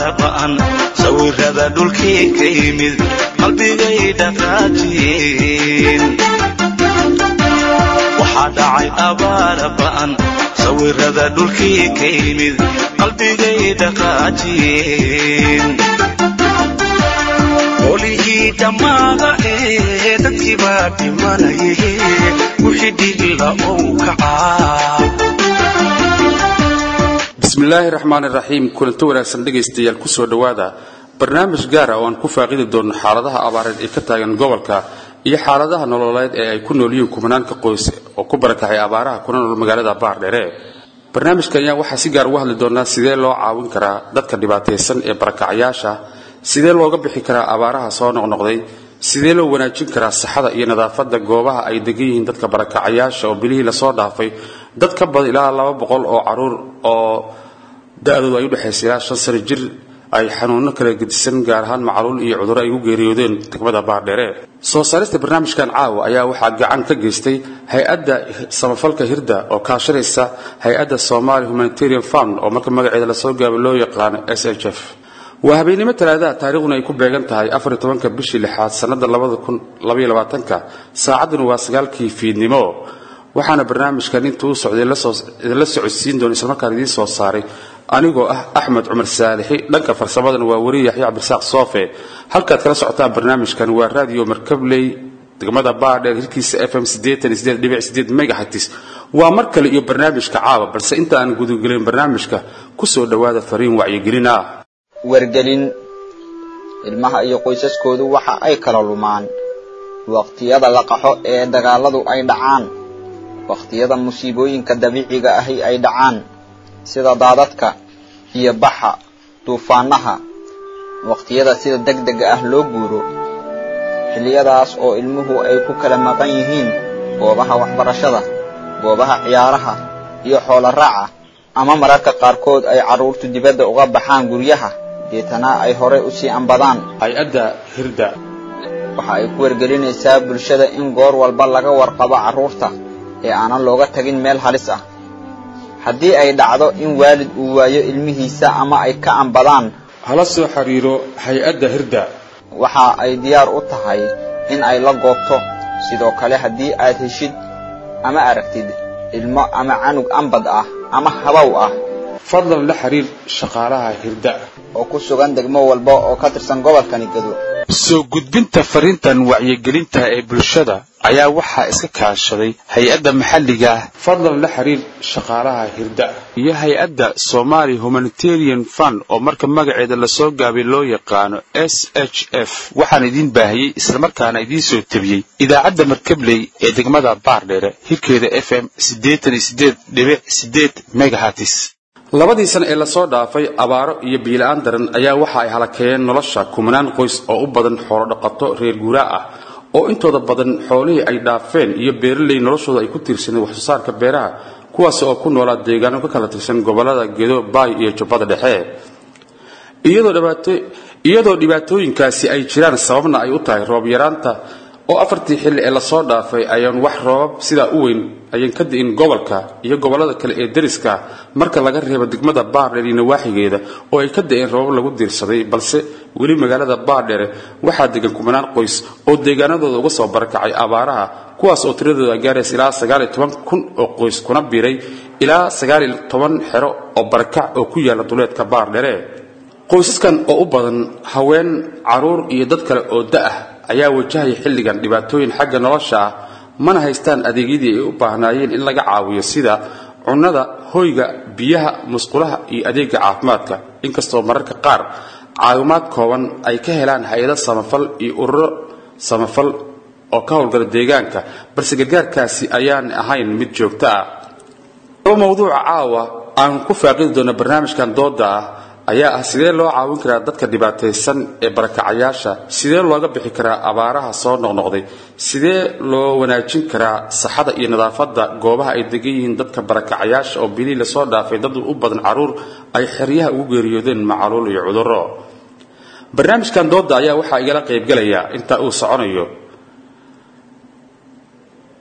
abaara ba'an sawirada dhulkii ka yimid qalbigay dhaqaajiyeen waxaa dhacay abaara ba'an sawirada dhulkii ka yimid qalbigay dhaqaajiyeen qolihii dhammaada ee dadkii baa dhimanaye wixii dhigla ou kacaa bismillaahi raxmaani raxiim kulanto wanaagsan dhegaystayaal kusoo dhowaada barnaamij gaara oo aan ku faaqidi doonno xaaladaha abaareed ee ka taagan gobolka iyo xaaladaha nololeed ee ay ku noolyihiin kumanaanka qoys oo ku barakacay abaaraha kuna nool magaalada baardheere barnaamijkan ayaa waxaa si gaar uga hadli doonaa sidee loo caawin karaa dadka dhibaataysan ee barakacayaasha sidee looga bixi karaa abaaraha soo noqnoqday sidee loo wanaajin karaa saxada iyo nadaafada goobaha ay degan yihiin dadka barakacayaasha oo bilihii lasoo dhaafay dad ka badan ilaa laba boqol oo caruur oo da-doodu ay udhexaysa ilaa shan sano jir ay xanuuno kala gedisan gaar ahaan macluul iyo cudurro ay u geeriyoodeen degmada baardheere soo saarista barnaamijkan caawa ayaa waxaa gacan ka geystay hay-adda samafalka hirda oo kaashanaysa hay-adda somali humanitarian fund oo marka magaceeda lasoo gaabo loo yaqaano s h f waa habeennimo talaadaha taariikhduna ay ku beegan tahay afariy tobanka bishii lixaad sannada labada kun labaiyo labaatanka saacadduna waa sagaalkii fiidnimo waxaana barnaamijkan intuu u socday idinla socodsiin doona islamarkaan idiin soo saaray anigoo ah axmed cumar saalixi dhanka farsamadana waa weri yaxya cabdirasaaq soofe halkaad kala socotaan barnaamijkan waa radio markabley degmada baadheer hirkiisa f m megahatis waa mar kale iyo barnaamijka caawa balse inta aan gudagelin barnaamijka kusoo dhowaada fariin wacyigelin ah wargelin ilmaha iyo qoysaskoodu waxa ay kala lumaan waqtiyada la qaxo ee dagaaladu ay dhacaan waqtiyada musiibooyinka dabiiciga ahi ay dhacaan sida daadadka iyo baxa duufaanaha waqtiyada sida deg dega ah loo guuro xilliyadaas oo ilmuhu ay ku kala maqan yihiin goobaha waxbarashada goobaha ciyaaraha iyo xoolo raaca ama mararka qaarkood ay carruurtu dibadda uga baxaan guryaha deetana ay horey u sii ambadaan hay-adda hirda waxa ay ku wargelinaysaa bulshada in goor walba laga warqabo carruurta ee aanan looga tagin meel halis ah haddii ay dhacdo in waalid uu waayo ilmihiisa ama ay ka ambadaan hala soo xiriiro hay-adda hirda waxa ay diyaar u tahay in ay la goobto sidoo kale haddii aad heshid ama aragtid ilmo ama canug ambad ah ama habow ah fadlan la xiriir shaqaalaha hirda oo ku sugan degmo walba oo ka tirsan gobolkani gado soo gudbinta fariintan wacyigelinta ee bulshada ayaa waxaa iska kaashaday hay-adda maxalliga ah fadlan la xiriir shaqaalaha hirda iyo hay-adda somali humanitarian fund oo marka magaceeda lasoo gaabay loo yaqaano s h f waxaan idiin baahiyey islamarkaana idiin soo tebiyey idaacadda markabley ee degmada baardheere hirkeeda f m megahatis labadii sano ee lasoo dhaafay abaaro iyo biila-aan daran ayaa waxa ay halakeeyeen nolosha kumanaan qoys oo u badan xoolo dhaqato reer guuraa ah oo intooda badan xoolihii ay dhaafeen iyo beeraley noloshooda ay ku tiirsaneen waxsoo saarka beeraha kuwaas oo ku noolaa deegaano ka kala tirsan gobolada gedo baay iyo jubbada dhexe iyadoo dhibaatooyinkaasi ay jiraan sababna ay u tahay roob yaraanta oo afartii xilli ee lasoo dhaafay ayaan wax roobab sidaa u weyn ayaan ka di'in gobolka iyo gobollada kale ee deriska marka laga reebo degmada baardheer iyo nawaaxigeeda oo ay ka da'een roobab lagu diirsaday balse weli magaalada baardheere waxaa degan kumanaan qoys oo deegaanadooda uga soo barakacay abaaraha kuwaas oo tiradooda gaaraysa ilaa sagaaliyo toban kun oo qoys kuna biiray ilaa sagaaliyo toban xero oo barakac oo ku yaalla duleedka baardheere qoysaskan oo u badan haween caruur iyo dad kale oo da'ah ayaa wajahaya xilligan dhibaatooyin xagga nolosha ah mana haystaan adeegyadii ay u baahnaayeen in laga caawiyo sida cunnada hoyga biyaha musqulaha iyo adeega caafimaadka inkastoo mararka qaar caawimaad kooban ay ka helaan hay-ado samafal iyo ururo samafal oo ka howlgala deegaanka balse gargaarkaasi ayaan ahayn mid joogto ah mawduuca caawa aan ku faaqidi doona barnaamijkan dooda ah ayaa ah sidee loo caawin karaa dadka dhibaataysan ee barakacayaasha sidee looga bixi karaa abaaraha soo noqnoqday sidee loo wanaajin karaa saxada iyo nadaafada goobaha ay degan yihiin dadka barakacayaasha oo bilihii lasoo dhaafay dad u badan caruur ay xeryaha ugu geeriyoodeen macaluul iyo cuduro barnaamijkan dooda ayaa waxaa igala qaybgalaya inta uu soconayo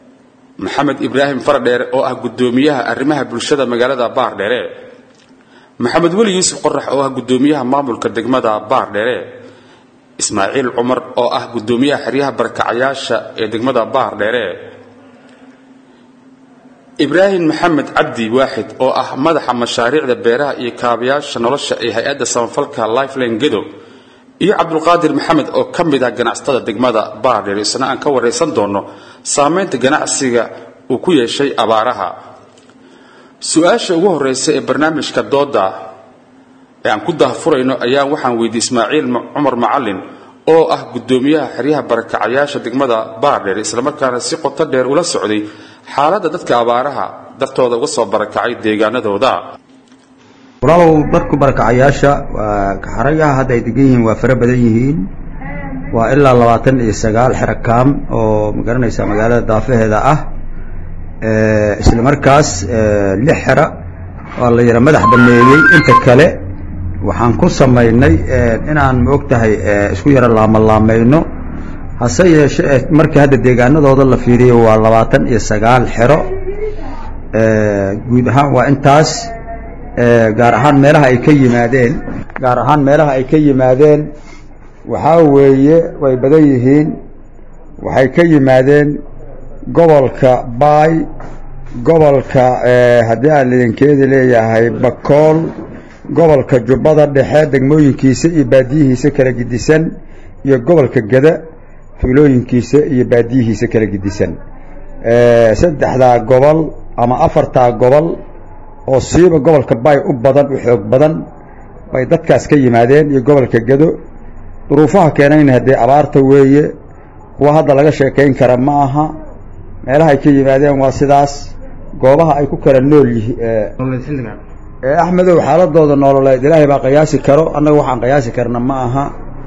maxamed ibraahim faradheere oo ah gudoomiyaha arrimaha bulshada magaalada baardheere maxamed weli yuusuf qorax oo ah guddoomiyaha maamulka degmada baardheere ismaaciil cumar oo ah guddoomiyaha xeryaha barakacayaasha ee degmada baardheere ibraahim maxamed cabdi waaxid oo ah madaxa mashaariicda beeraha iyo kaabayaasha nolosha ee hay-adda samafalka lifeline gedo iyo cabdulqaadir maxamed oo ka mid ah ganacsatada degmada baardheer isna aan ka waraysan doono saameynta ganacsiga uu ku yeeshay abaaraha su-aasha ugu horeysa ee barnaamijka dooda ee aan ku dahfurayno ayaa waxaan weydiiyey ismaaciil cumar macalin oo ah guddoomiyaha xeryaha barakacayaasha degmada baardheer islamarkaana si qoto dheer ula socday xaaladda dadka abaaraha dartooda uga soo barakacay deegaanadooda walaalow dadku barakacayaasha xaragaha hadda ay degan yihiin waa fara badan yihiin waa ilaa labaatan iyo sagaal xero kaam oo magaranaysa magaalada daafaheeda ah isla markaas lix xero waa la yara madax baneeyey inta kale waxaan ku samaynay inaan ma og tahay isku yaro laamalaamayno hase yeeshee markii hadda deegaanadooda la fiiriyo waa labaatan iyo sagaal xero guud ahaan waa intaas gaar ahaan meelaha ay ka yimaadeen gaar ahaan meelaha ay ka yimaadeen waxaa weeye way badan yihiin waxay ka yimaadeen gobolka baay gobolka haddii aan idinkeedi leeyahay bakool gobolka jubbada dhexe degmooyinkiisa iyo baadiyihiisa kala gidisan iyo gobolka geda tuulooyinkiisa iyo baadiyihiisa kala gidisan saddexdaa gobol ama afartaa gobol oo siiba gobolka baay u badan u xoog badan bay dadkaas ka yimaadeen iyo gobolka gedo duruufaha keenayna haddee abaarta weeye kuwa hadda laga sheekayn kara ma aha meelaha ay ka yimaadeen waa sidaas goobaha ay ku kala nool yihiin axmedow xaaladooda nololeed ilaahay baa qiyaasi karo annaga waxaan qiyaasi karna ma aha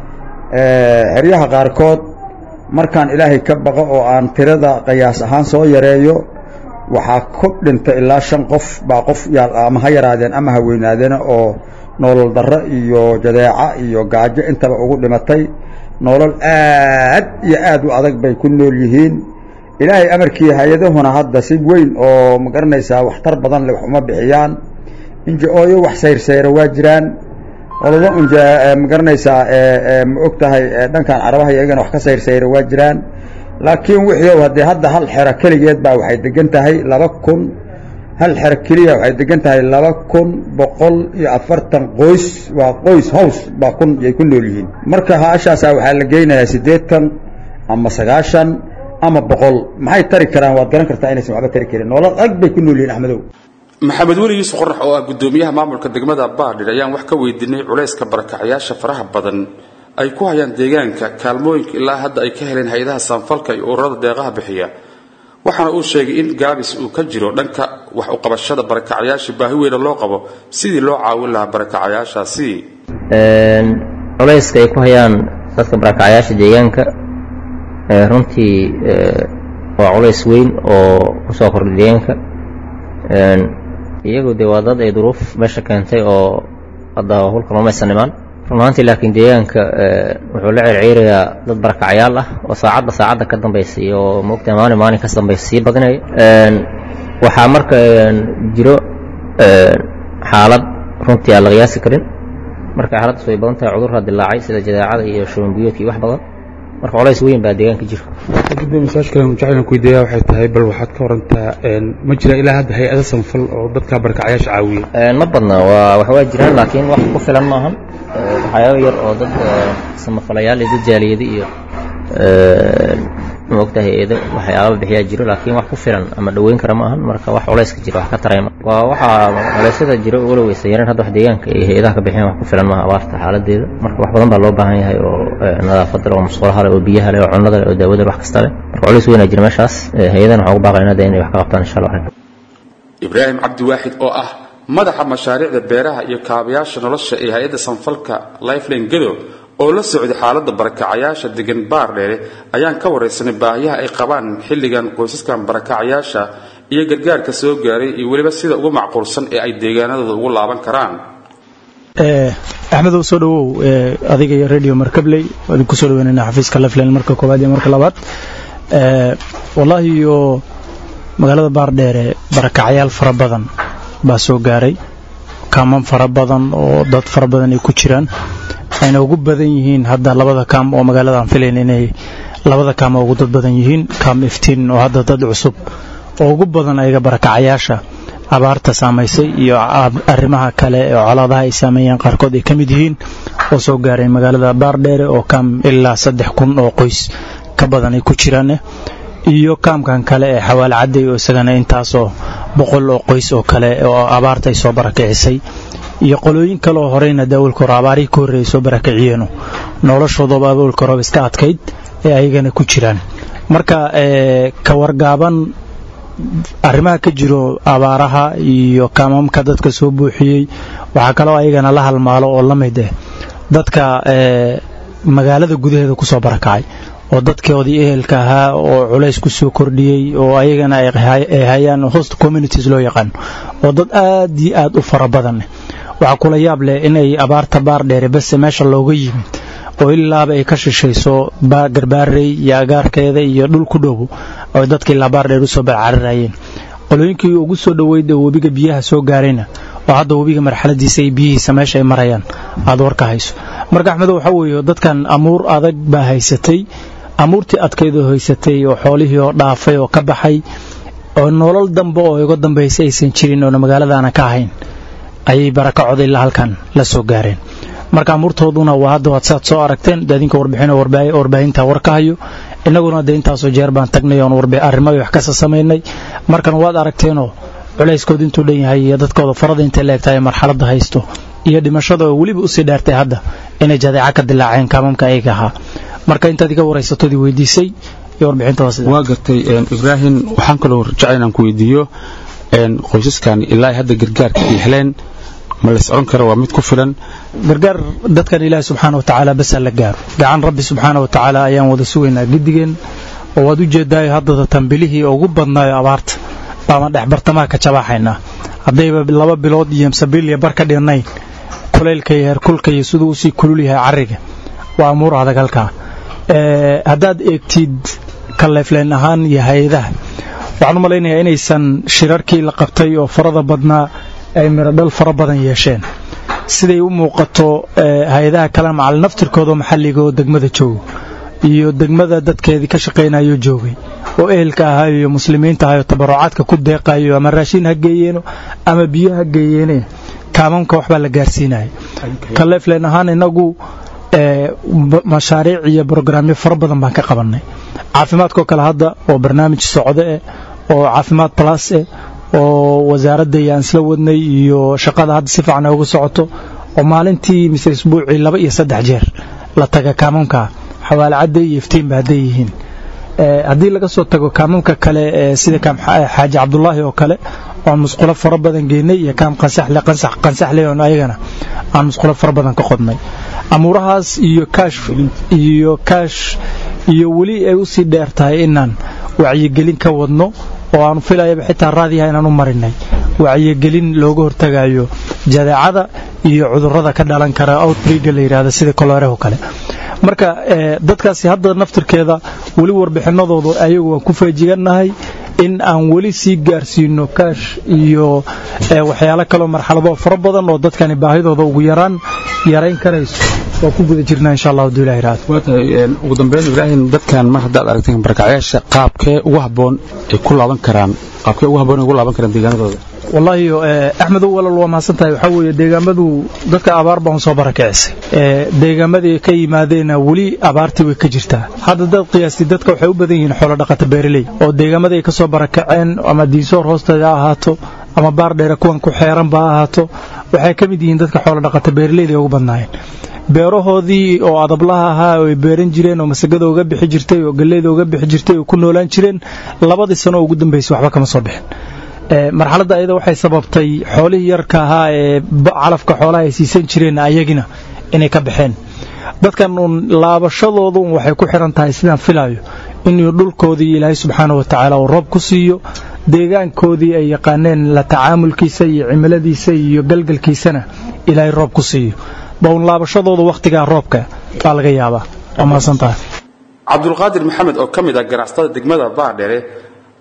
xeryaha qaarkood markaan ilaahay ka baqo oo aan tirada qiyaas ahaan soo yareeyo waxaa ku dhinta ilaa shan qof baa qof ama ha yaraadeen ama ha weynaadeen oo nolol darro iyo jadeeca iyo gaajo intaba ugu dhimatay nolol aad iyo aad u adag bay ku nool yihiin ilaahay amarkii hay-adahuna hadda si weyn oo ma garanaysaa waxtar badan le wax uma bixiyaan inja-ooyo wax sayrsayra waa jiraan olaba unja ma garanaysaa ma og tahay dhankan carabaha iyagana wax ka sayrsayra waa jiraan laakiin wixii haddee hadda hal xero keligeed baa waxay degan tahay laba kun hal xero keliya waxay degan tahay laba kun boqol iyo afartan qoys waa qoys hows baa kun yay ku nool yihiin marka haashaasaa waxaa la geynayaa siddeetan ama sagaashan ama boqol maxay tari karaan waad garan kartaa inaysan waxba tari karin nolol adag bay ku nool yihiin axmedow maxamed weli yuusuf qorax oo ah guddoomiyaha maamulka degmada baardhir ayaan wax ka weydiinay culayska barakacayaasha faraha badan ay ku hayaan deegaanka kaalmooyinka ilaa hadda ay ka heleen hay-adaha saanfalka iyo ururada deeqaha bixiya waxaana uu sheegay in gaabis uu ka jiro dhanka wax uqabashada barakacayaasha baahi weyna loo qabo sidii loo caawin lahaa barakacayaashaasi culayska ay ku hayaan dadka barakacayaasha deegaanka runtii waa culays weyn oo ku soo kordhay deegaanka iyagu dee waa dad ay duruuf meesha keentay oo hadda hulka lomaysan imaan run ahaantii laakiin deegaanka wuxuu la ceerceerayaa dad barakacayaal ah oo saacadba saacadda ka dambaysay oo maogtahay maalin maalin kas dambaysa sii badinaya waxaa marka jiro xaalad runtii aan la qiyaasi karin marka xaaladdaas way badan tahay cudurra dilaacay sida jadeecada iyo shubanbiyoodka iyo wax badan marka colays weyn baa deegaanka jira gudoomiye su-aasha kale jaclan ku weydiiyaa waxay tahay bal waxaad ka warantaa ma jira ilaa hadda hay-ada sanfal oo dadka barakacayaasha caawiya ma badna waa wax waa jiraan laakiin wax ku filan maahan waxyaaba yar oo dad samafalayaal iyo dad jaaliyadi iyo maogtahay eedo waxyaaba bixiyaa jiro laakiin wax ku filan ama dhoweyn kara ma ahan marka wax culayska jira wax ka tarayma waa waxaa culeysyada jiro wala weysa yareen hadda wax deegaanka iyo hay-adaha ka bixiyaan wax ku filan maaha abaarta xaaladeeda marka wax badan baa loo baahan yahay oo nadaafada leh oo musqulaha leh oo biyaha leh oo cunnada leh oo daawada leh wax kasta leh marka culays weynaa jira meeshaas hay-adahan waxaa ugu baaqaynaa de inay wax ka qabtaan insha allah ibraahim cabdiwaaxid oo ah madaxa mashaariicda beeraha iyo kaabayaasha nolosha ee hay-adda sanfalka lifeline gedo oo la socday xaaladda barakacayaasha degan baardheere ayaan ka waraysanay baahiyaha ay qabaan xilligan qoysaskan barakacayaasha iyo gargaarka soo gaaray iyo weliba sida ugu macquulsan ee ay deegaanadooda ugu laaban karaan axmedow soo dhawow adiga iyo radio markabley idin ku soo dhaweynayna xafiiska lifeline marka koowaad iyo marka labaad wallaahi iyo magaalada baardheere barakacyaal fara badan baa soo gaaray kaaman fara badan oo dad fara badan ay ku jiraan ayna ugu badan yihiin hadda labada kaam oo magaalada aan filayn inay labada kaam oo ugu dad badan yihiin kaam iftiin oo hadda dad cusub oo ugu badan ayaga barakacayaasha abaarta saamaysay iyo arrimaha kale oo colaadaha ay saameeyeen qaarkood ay ka mid yihiin oo soo gaaray magaalada baardheere oo kaam ilaa saddex kun oo qoys ka badan ay ku jiraan iyo kaamkan kale ee xawaal cadday oo isagana intaasoo boqol oo qoys oo kale oo abaarta ay soo barakicisay iyo qolooyin kale oo horeyna daawalka hore abaarihii ka horreeyay soo barakaciyeeno noloshoodaba awalka horeba iska adkayd ee ayagana ku jiraan marka ka wargaaban arrimaha ka jiro abaaraha iyo kaamamka dadka soo buuxiyey waxaa kaloo ayagana la halmaalo oo la mid eh dadka magaalada gudaheeda ku soo barakacay oo dadkoodii ehelka ahaa oo culays ku soo kordhiyey oo ayagana ay hayaan host communities loo yaqaano oo dad aad iyo aad u fara badan waxaa kula yaab leh inay abaarta baar dheere base meesha looga yimid oo ilaaba ay ka shishayso garbaarey iyo agaarkeeda iyo dhul ku dhow oo dadka ilaa baar dheer usoo barcararayeen qolooyinkii ugu soo dhoweyd ee webiga biyaha soo gaarayna oo hadda webiga marxaladiisa iyo biyihiisa meesha ay marayaan aad warka hayso marka axmedo waxaa weeye dadkan amuur adag baa haysatay amuurtii adkaydoo haysatay oo xoolihii oo dhaafay oo ka baxay oo nolol dambe oo iga dambaysa aysan jirin oona magaaladaana ka ahayn ayay barakacooda ilaa halkan la soo gaareen marka amuurtooduna waa hadda waad saad soo aragteen dadinka warbixin warbaahinta war ka hayo innaguna de intaasoo jeer baan tagnay oon arrimo wax kasa samaynay markan waad aragteenoo culayskooda intuu dhan yahay iyo dadkooda farada intay leegtahay marxaladda haysto iyo dhimashada oo weliba usii dheertay hadda inay jadeeca ka dilaaceen kaamamka ayaga ahaa marka intaad iga waraysatoodii weydiisay iyo warbixinta waa sida waa gartay ibraahim waxaan kaloo rajacay inaan ku weydiiyo qoysaskan ilaa hadda gargaarka ay heleen ma lays odhan kara waa mid ku filan gargaar dadkan ilaahi subxaana wa tacaala basaa la gaaro gacan rabbi subxaana wa tacaala ayaan wada sugaynaa gidigeen oo waad u jeedaayo haddada tambilihii ugu badnaayo abaarta baaban dhex bartamaha ka jabaaxaynaa haddayba laba bilood iyo msabiiliya bar ka dhinnayn kulaylka iyo heerkulka iyo siduu usii kulul yahay carriga waa amuur adag halkaa haddaad eegtid kaleefleen ahaan iyo hay-adaha waxaan u malaynayaa inaysan shirarkii la qabtay oo farada badnaa ay mirodhal fara badan yeesheen siday u muuqato hay-adaha kale macal naftirkooda maxalliga oo degmada joogo iyo degmada dadkeedii ka shaqaynayo joogay oo ehelka ahayo iyo muslimiinta ahayo tabarucaadka ku deeqayo ama raashin ha geeyeeno ama biyo ha geeyeene kaamamka waxbaa la gaarsiinaya kaleefleen ahaan inagu mashaariic iyo brograamyo fara badan baan ka qabannay caafimaadkoo kale hadda oo barnaamij socdo eh oo caafimaad plus eh oo wasaaradda iyo aan isla wadnay iyo shaqada hadda si fiican ay uga socoto oo maalintii mise isbuucii laba iyo saddex jeer la taga kaamamka xawaale cadday iyo iftiinba hadday yihiin haddii laga soo tago kaamamka kale sida kaam xaaji cabdulaahi oo kale oan musqulo fara badan geynay iyo kaam qansaxle qansaxle oon ayagana aan musqulo fara badan ka qodnay amuurahaas iyo kaash iyo kaash iyo weli ay u sii dheer tahay inaan wacyigelin ka wadno oo aanu filayaba xitaa raadiyaha inaan u marinay wacyigelin looga hortagayo jadeecada iyo cudurrada ka dhalan kara outbreega la yidhahda sida koloreho kale marka dadkaasi hadda naftirkeeda weli warbixinadooda ayagu waan ku feejigannahay in aan weli sii gaarsiino kaash iyo waxyaalo kaleo marxalado fara badan oo dadkani baahidooda ugu yaraan yarayn karayso waa ku guda jirnaa insha allah haduu ilahi raad ugu dambeyn ibraahim dadkan mar haddaad aragteen barakacyaasha qaabkee ugu habboon ay ku laaban karaan qaabkee ugu habboon ay ugu laaban karaan deegaanadooda wallaahi axmedow walal waa mahadsan tahay waxaa weeye deegaamadu dadka abaar baan soo barakicisay deegaamadii ka yimaadeena weli abaartii way ka jirtaa hadda dad qiyaasti dadka waxay u badan yihiin xoolo dhaqata beeraley oo deegaamadii ay ka soo barakaceen ama diinsoor hoosteeda ha ahaato ama baar dheere kuwan ku xeeranba ha ahaato waxay ka mid yihiin dadka xoolo dhaqata beeraleyda ay ugu badnaayeen beerahoodii oo adablaha ahaa oo ay beeran jireen oo masagada uga bixi jirtay oo galleyda uga bixi jirtay oo ku noolaan jireen labadii sano oo ugu dambaysay waxba kama soo bixin marxaladda ayada waxay sababtay xoolihii yarka ahaa ee calafka xoolaha ay siisan jireen ayagina inay ka baxeen dadkan uun laabashadoodu waxay ku xiran tahay sidaan filaayo inuu dhulkoodii ilaahay subxaana wa tacaala uu roob ku siiyo deegaankoodii ay yaqaaneen la tacaamulkiisa iyo cimiladiisa iyo galgalkiisana ilaahay roob ku siiyo baun laabashadooda wakhtigaa roobka baa laga yaabaa waa mahadsan tahay cabdulqaadir maxamed oo ka mid ah ganacsatada degmada baardhere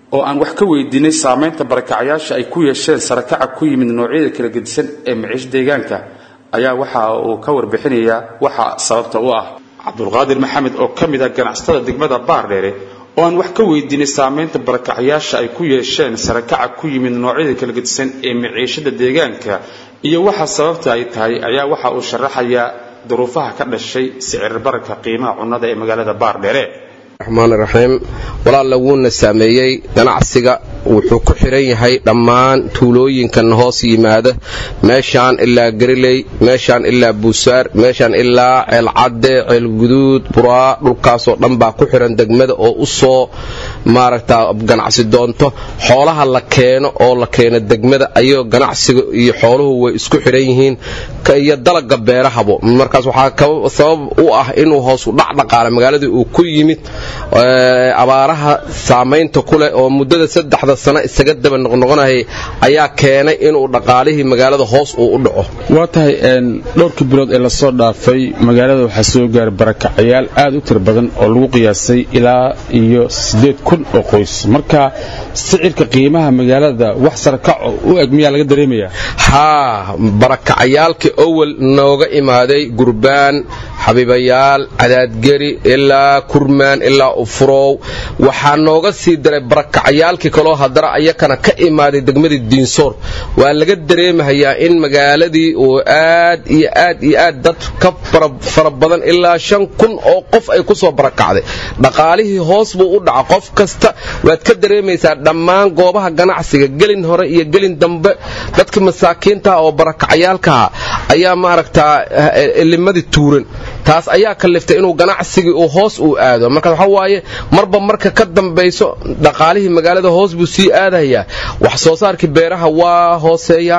oo aan wax ka weydiinay saamaynta barakacayaasha ay ku yeesheen sarakaca ku yimid noocyada kala gedisan ee maciish deegaanka ayaa waxa uu ka warbixinayaa waxa sababta u ah cabdulqaadir maxamed oo ka mid ah ganacsatada degmada baardheere oo aan wax ka weydiinay saamaynta barakacayaasha ay ku yeesheen sarakaca ku yimid noocyada kala gedisan ee maciishada deegaanka iyo waxa sababta ay tahay ayaa waxa uu sharaxayaa duruufaha ka dhashay sicir bararka qiimaha cunnada ee magaalada baardheere raxmaan raxiim walaalla wuuna saameeyey ganacsiga wuxuu ku xiran yahay dhammaan tuulooyinkan hoos yimaada meeshaan ilaa gariley meeshaan ilaa buusaar meeshaan ilaa ceelcadde ceelguduud buraa dhulkaasoo dhan baa ku xiran degmada oo u soo maaragta ganacsi doonto xoolaha la keeno oo la keeno degmada ayagoo ganacsiga iyo xooluhu way isku xiran yihiin iyo dalaga beerahabo markaas waxaa sabab u ah inuu hoosu dhacdhaqaala magaaladii uu ku yimid abaaraha saamaynta ku leh oo muddada saddexda sano isaga daba noqnoqonayay ayaa keenay inuu dhaqaalihii magaalada hoos uu u dhaco waa tahay dhowrkii bilood ee lasoo dhaafay magaalada waxaa soo gaaray barakacayaal aad u tiro badan oo lagu qiyaasay ilaa iyo siddeed kun oo qoys marka sicirka qiimaha magaalada wax sarakaco u eg miyaa laga dareemayaa haa barakacayaalkii owel nooga imaaday gurbaan xabiibayaal cadaadgeri ilaa kurmaan ilaa ufurow waxaa nooga sii daray barakacayaalkii kaloo haddana ayakana ka imaaday degmadii diinsoor waa laga dareemahayaa in magaaladii uu aad iyo aad iyo aad dad ka fara badan ilaa shan kun oo qof ay ku soo barakacday dhaqaalihii hoos buu u dhaca qof kasta waad ka dareemaysaa dhammaan goobaha ganacsiga gelin hore iyo gelin dambe dadkii masaakiintaha oo barakacayaalkaha ayaa maaragtaa limadii tuuran taas ayaa kaliftay inuu ganacsigii uu hoos uu aado marka waxa waaye marba marka ka dambayso dhaqaalihii magaalada hoos buu sii aadayaa wax soo saarkii beeraha waa hooseeya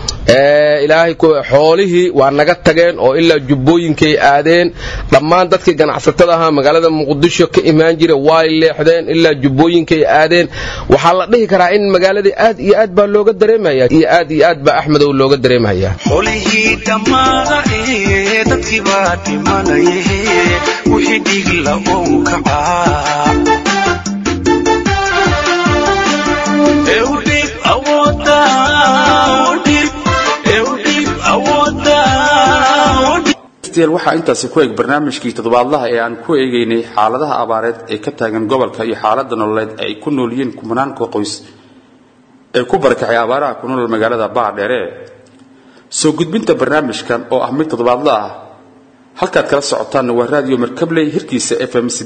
ilaahay xoolihii waa naga tageen oo ilaa jubbooyinkay aadeen dhammaan dadkii ganacsatada ahaa magaalada muqdisho ka imaan jira way leexdeen ilaa jubbooyinkay aadeen waxaa la dhihi karaa in magaaladii aad iyo aad baa looga dareemaya iyo aad iyo aad baa axmedow looga dareemaya xolihii dhammaada ee dadkii baa dhimanaye wixii dhigla ou kacaa eudhib awooda waxaa intaasi ku eg barnaamijkii toddobaadlaha ee aan ku eegaynay xaaladaha abaareed ee ka taagan gobolka iyo xaalada nololeed ee ay ku nool yihiin kumanaanka qoys ee ku barakacay abaaraha ku nool magaalada baardheere soo gudbinta barnaamijkan oo ah mid toddobaadla ah halkaad kala socotaanna waa raadiyo markabley hirkiisa f m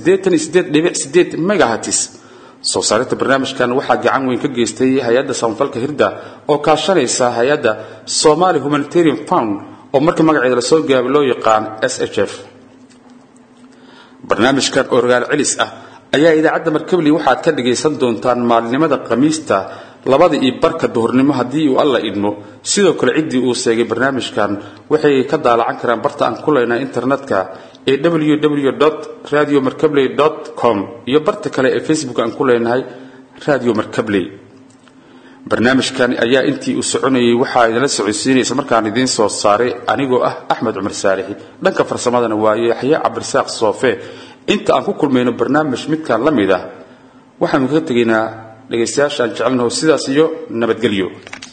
megahatis soo saarinta barnaamijkan waxaa gacan weyn ka geystay hay-adda samafalka hirda oo kaashanaysa hay-adda somali humanitarian fund oo marka magaceeda lasoo gaabay loo yaqaan s h f barnaamijkan oo rogaal celis ah ayaa idaacadda markabley waxaad ka dhagaysan doontaan maalinimada khamiista labada iyo barka duhurnimo haddii uu alla idmo sidoo kale ciddii uu seegay barnaamijkan waxay ka daalacan karaan barta aan ku leynaa internetka ee www radio markabley com iyo barta kale ee facebook aan ku leenahay radio markabley barnaamijkan ayaa intii uu soconayay waxaa idinla socodsiinaysa markaan idiin soo saaray anigoo ah axmed cumar saalixi dhanka farsamadana waa yaxye cabdirasaaq soofe inta aan ku kulmayno barnaamij midkan la mid ah waxaanu kaga tegaynaa dhegaystayaashaan jecelnaho sidaas iyo nabadgelyo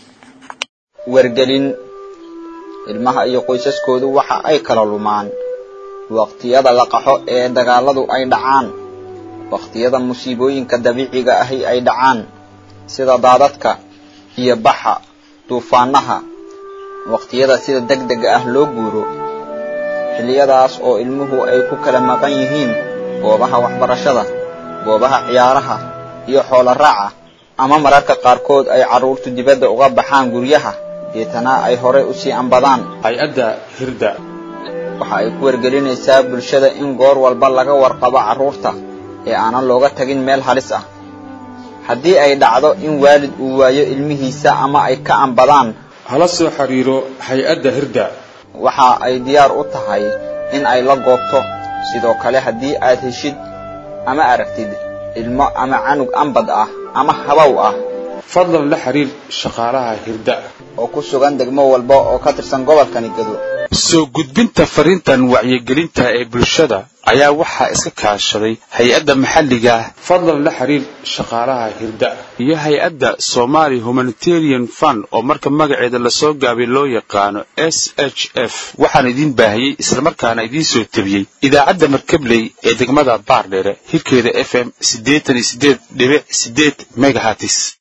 wargelin ilmaha iyo qoysaskoodu waxa ay kala lumaan waqtiyada la qaxo ee dagaaladu ay dhacaan waqtiyada musiibooyinka dabiiciga ahi ay dhacaan sida daadadka iyo baxa duufaanaha waqtiyada sida degdega ah loo guuro xilliyadaas oo ilmuhu ay ku kala maqan yihiin goobaha waxbarashada goobaha ciyaaraha iyo xoolo raaca ama mararka qaarkood ay carruurtu dibadda uga baxaan guryaha deetana ay horay u sii ambadaan hay-adda hirda waxa ay ku wargelinaysaa bulshada in goor walba laga warqabo carruurta ee aanan looga tagin meel halis ah haddii ay dhacdo in waalid uu waayo ilmihiisa ama ay ka ambadaan hala soo xiriiro hay-adda hirda waxa ay diyaar u tahay in ay la goobto sidoo kale haddii aad heshid ama aragtid ilmo ama canug ambad ah ama habow ah fadlan la xiriir shaqaalaha hirda oo ku sugan degmo walba oo ka tirsan gobolkani gado soo gudbinta fariintan wacyigelinta ee bulshada ayaa waxaa iska kaashaday hay-adda maxalliga ah fadlan la xiriir shaqaalaha hirda iyo hay-adda somali humanitarian fund oo marka magaceeda lasoo gaabay loo yaqaano s h f waxaan idiin baahiyey islamarkaana idiin soo tebiyey idaacadda markabley ee degmada baardheere hirkeeda f m siddeetan iyo siddeed dhibic siddeed megahatis